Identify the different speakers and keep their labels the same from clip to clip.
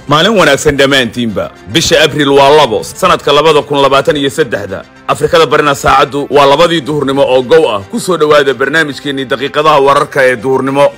Speaker 1: maalin wanaagsan dhammaantiinba bisha abriil waa labo sannadka labada kun labaatan iyo saddexda afrikada barina saacaddu waa labadii duhurnimo oo gow ah ku soo dhowaada barnaamijkeennii daqiiqadaha wararka ee duhurnimo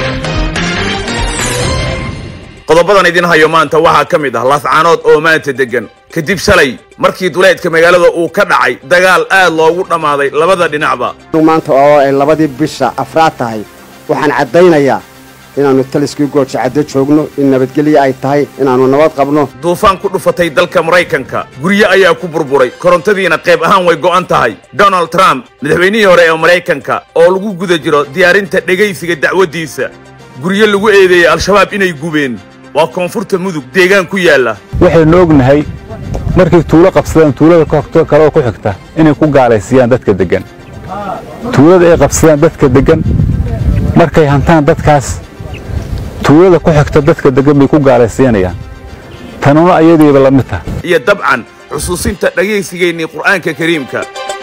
Speaker 1: qodobadan idin hayo maanta waxaa ka mid ah laascaanood oo maanta deggan kadib shalay markii duleedka magaalada uu ka dhacay dagaal aad loogu dhammaaday labada dhinacba
Speaker 2: maanta oo ay labadii bisha afraad tahay waxaan caddaynayaa inaannu taliskii gooja caddo joogno in nabadgelyo ay tahay inaannu nabad qabno
Speaker 1: duufaan ku dhufatay dalka maraykanka guryo ayaa ku burburay korontadiina qayb ahaan way go'an tahay donald trump madaxweynihii hore ee maraykanka oo lagu guda jiro diyaarinta dhegaysiga dacwaddiisa guryo lagu eedeeyey al-shabaab inay gubeen waa koonfurta mudug deegaan ku yaalla
Speaker 3: waxaynu ognahay markay tuulo qabsadaan tuulada kaleoo ku xigta inay ku gaalaysiiyaan dadka deggan tuulada ay qabsadaan dadka deggan markay hantaan dadkaas tuulada ku xigta dadka deggan bay ku gaalaysiinayaan tanuna ayadiiba la mid tah
Speaker 1: iyo dabcan xusuusinta dhegaysigaynii qur'aanka kariimka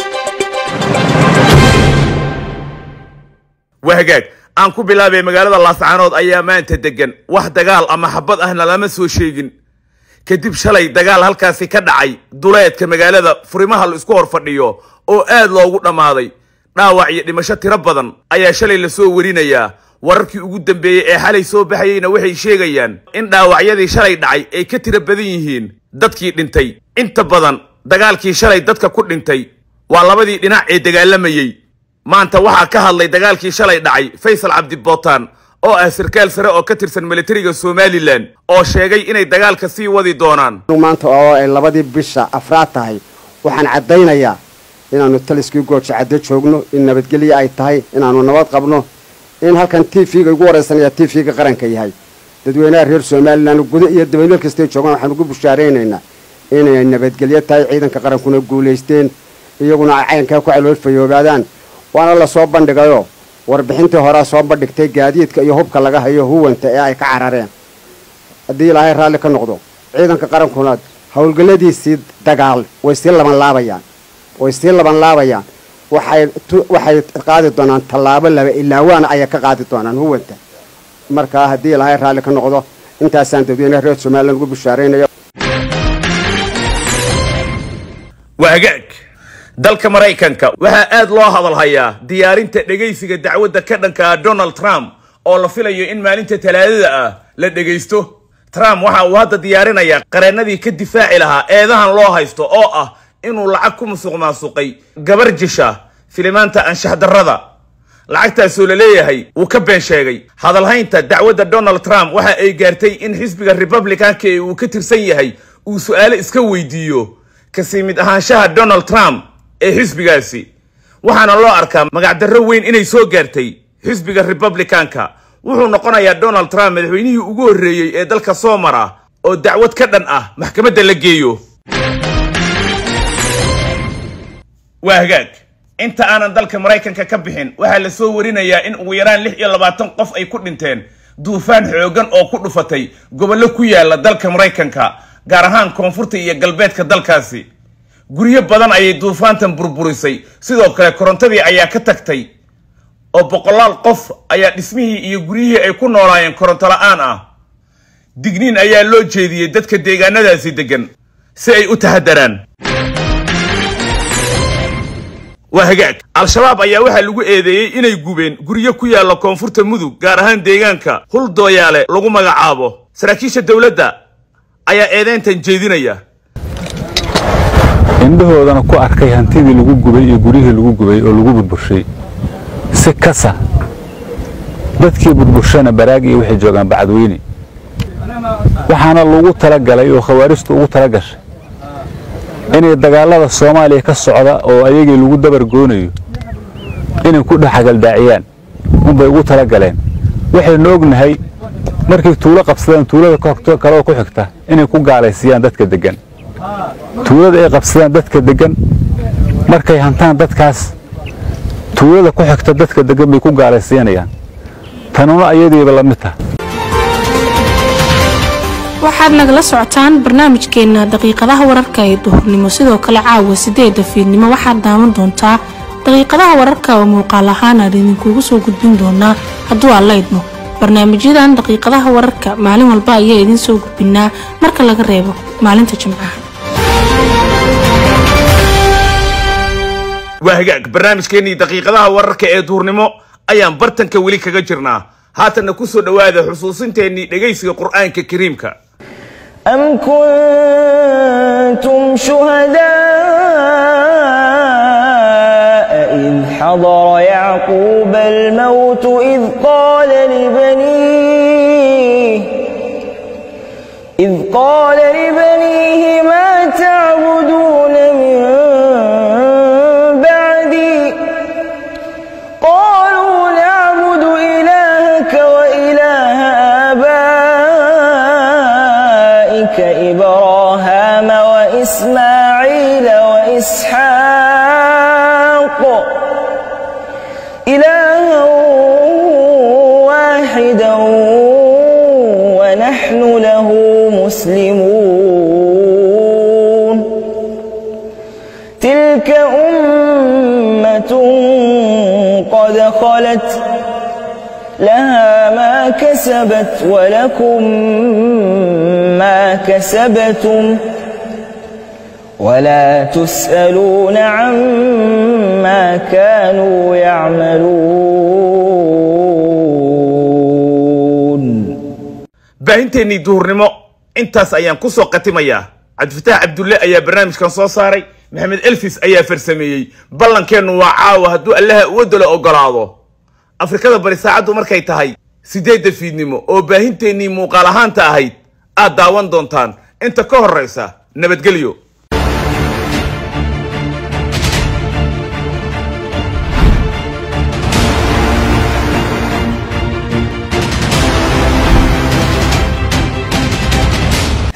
Speaker 1: wahagaag aan ku bilaabay magaalada laascaanood ayaa maanta deggan wax dagaal ama xabad ahna lama soo sheegin kadib shalay dagaal halkaasi ka dhacay duleedka magaalada furimaha la isku hor fadhiyo oo aad loogu dhammaaday dhaawac iyo dhimasho tiro badan ayaa shalay la soo warinayaa wararkii ugu dambeeyey ee xalay soo baxayeyna waxay sheegayaan in dhaawacyadii shalay dhacay ay ka tiro badan yihiin dadkii dhintay inta badan dagaalkii shalay dadka ku dhintay waa labadii dhinac ee dagaalamayey maanta waxaa ka hadlay dagaalkii shalay dhacay faysal cabdibootaan oo ah sarkaal sare oo ka tirsan militariga somalilan oo sheegay inay dagaalka sii wadi doonaan
Speaker 2: maanta oo ay labadii bisha afraad tahay waxaan caddaynayaa inaannu taliskii gooja caddo joogno in nabadgelyo ay tahay inaannu nabad qabno in halkan t v-ga igu waraysanaya t v-ga qaranka yahay dadweynaha reer somalilan gudo iyo dabaymeel kastay joogaan waxaan ugu bushaaraynaynaa inay nabadgelyo tahay ciidanka qarankuna guulaysteen iyaguna ay caynkaa ku calool fayoobaadaan waana la soo bandhigayo warbixintii horea soo bandhigtay gaadiidka iyo hubka laga hayo huwanta ee ay ka carareen haddii ilaahay raalli ka noqdo ciidanka qarankuna howlgalladiisii dagaal way sii laban laabayaan way sii laban laabayaan waxay qaadi doonaan tallaabo laba ilaa waana ayay ka qaadi doonaan huwanta markaa haddii ilaahay raalli ka noqdo intaasaan dadweynaha reer somalilan ugu bushaaraynaya
Speaker 1: wahagaag dalka maraykanka waxaa aad loo hadalhayaa diyaarinta dhegaysiga dacwadda ka dhanka ah donald trump oo la filayo in maalinta talaadada ah la dhegaysto trump waxa uu hadda diyaarinayaa qareennadii ka difaaci lahaa eedahan loo haysto oo ah inuu lacag ku musuq maasuqay gabar jisha filimaanta anshax darrada lacagtaasoo la leeyahay wuu ka been sheegay hadalhaynta dacwadda donald trump waxa ay gaartay in xisbiga republicanka ee uu ka tirsan yahay uu su'aalo iska weydiiyo kasii mid ahaanshaha donald trump ee xisbigaasi waxaana loo arkaa magacdarro weyn inay soo gaartay xisbiga republicanka wuxuu noqonayaa donald trump madaxweynihii ugu horreeyey ee dalka soo mara oo dacwad ka dhan ah maxkamadda la geeyo waa hagaag inta aanan dalka maraykanka ka bixin waxaa la soo warinayaa in ugu yaraan lix iyo labaatan qof ay ku dhinteen duufaan xooggan oo ku dhufatay gobollo ku yaala dalka maraykanka gaar ahaan koonfurta iyo galbeedka dalkaasi guryo badan ayay duufaantan burburisay sidoo kale korontadii ayaa ka tagtay oo boqolaal qof ayaa dhismihii iyo guryihii ay ku noolaayeen koronto la'aan ah digniin ayaa loo jeediyey dadka deegaanadaasi deggan si ay u tahadaraan waa hagaag al-shabaab ayaa waxaa lagu eedeeyey inay gubeen guryo ku yaalla koonfurta mudug gaar ahaan deegaanka hul dooyaale lagu magacaabo saraakiisha dowladda ayaa eedeyntan jeedinaya
Speaker 3: indhahoodana ku arkay hantidii lagu gubay iyo guryihii lagu gubay oo lagu burburshay si kasa dadkii burburshana baraag iyo waxay joogaan bacadweyne waxaana lagu talagalay oo khawaarijtu ugu tala gashay inay dagaallada soomaaliya ka socda oo ayagii lagu dabar goonayo inay ku dhex hagaldaaciyaan unbay ugu tala galeen waxaynu ognahay markay tuulo qabsadaan tuulada kaleoo ku xigta inay ku gaalaysiiyaan dadka deggan tuulada ay qabsadaan dadka deggan markay hantaan dadkaas tuulada ku xigta dadka deggan bay ku gaalaysiinayaan tanuna ayadiiba la mid tah
Speaker 4: waxaad nagala socotaan barnaamijkeenna daqiiqadaha wararka ee duhurnimo sidoo kale caawa sideeda fiidnimo waxaad daawan doontaa daqiiqadaha wararka oo muuqaal ahaan aan idinkugu soo gudbin doonaa hadduu alla idmo barnaamijyadan daqiiqadaha wararka maalin walba ayaa idiin soo gudbinaa marka laga reebo maalinta jimcaha
Speaker 1: waa hagaag barnaamijkeennii daqiiqadaha wararka ee duurnimo ayaan bartanka weli kaga jirnaa haatanna ku soo dhowaada xusuusinteennii dhegaysiga qur'aanka kariimka
Speaker 5: أم كنتم شهداء إذ حضر يعقوب الموت إذ قال لبنيه إذ قال لبنيه ما تعبدون من بعدي قالوا نعبد إلهك وإله آبائك إبراهام وإسماعيل وإسحاق إلها واحدا ونحن له مسلمون تلك أمة قد خلت لها ما كسبت ولكم ما كسبتم ولا تسألون عما كانوا يعملون
Speaker 1: baahinteennii duhurnimo intaas ayaan ku soo khatimayaa cabdifataax cabdulle ayaa barnaamijkan soo saaray maxamed elfis ayaa farsameeyey ballankeennu waa caawa hadduu allaha uwadalo ogolaado afrikada bari saacaddu markay tahay siddeedda fiidnimo oo baahinteennii muuqaal ahaanta ahayd aad daawan doontaan inta ka horraysa nabadgelyo